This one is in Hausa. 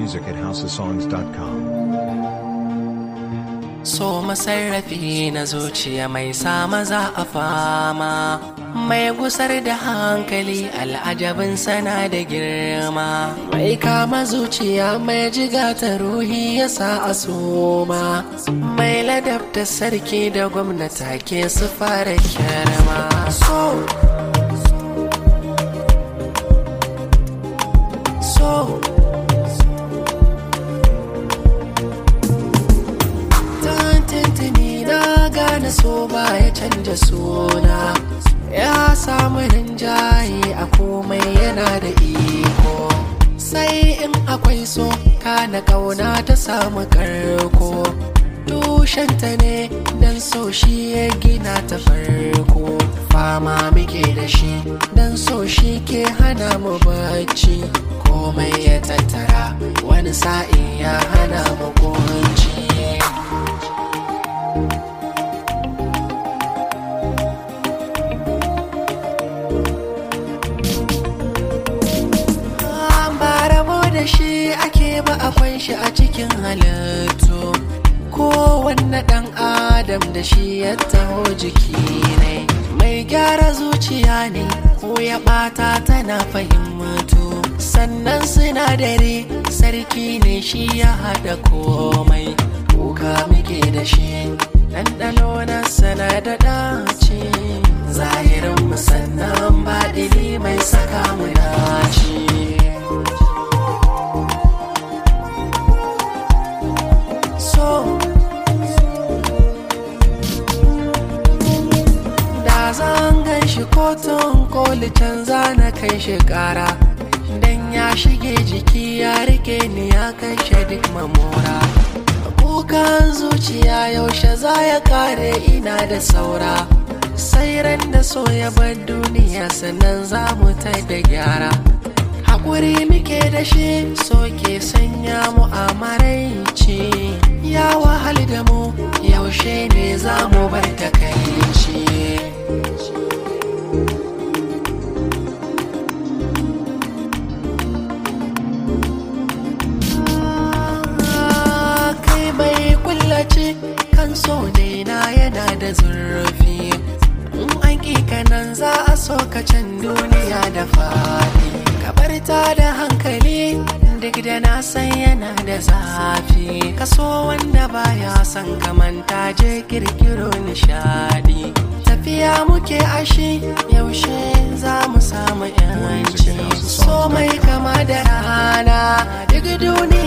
music at houseofsongs.com. So masarrafi na zuciya mai sa maza a fama mai gusar da hankali al'ajabin sana da girma mai kama zuciya mai jiga ta ruhi ya sa a soma mai ladabta sarki da gwamnata ke su fara kyarma so so tantantani na gane so ba ya canja suna ya samu rinjaye a komai yana da iko sai in akwai so kana kauna ta samu karko tushenta ne dan so shi ya gina ta farko fama muke da shi dan so shi ke hana mu bacci komai ya tattara wani sa'in ya hana mu kunci ba rabo da shi ake ba akwai shi a cikin halittu kowanne ɗan adam da shi ya taho jiki ne mai gyara zuciya ne ko ya ɓata tana fahimtu sannan sinadari sarki ne shi ya haɗa komai kuka muke da shi ɗanɗano na sana da ɗaci zahirin musannan baɗini mai saka mu dace so da zan gan shi kotun koli canza na kai shi kara dan ya shige jiki ya rike ni ya kashe duk mamora kukan zuciya yaushe za ya kare ina da saura sai ran da so ya bar duniya sannan za mu ta da gyara haƙuri muke da shi so ke sanya mu a maraici ya wahal da mu yaushe ne za mu bar takaici kai bai kullace kan so na yana da zurfi in an kanan za a so ka can duniya da fadi kabar ta da hankali duk da na san yana da zafi kaso wanda baya son kamanta je kirkiro nishadi tafiya muke ashi yaushe za mu samu yanci so mai kama da rana duk duniya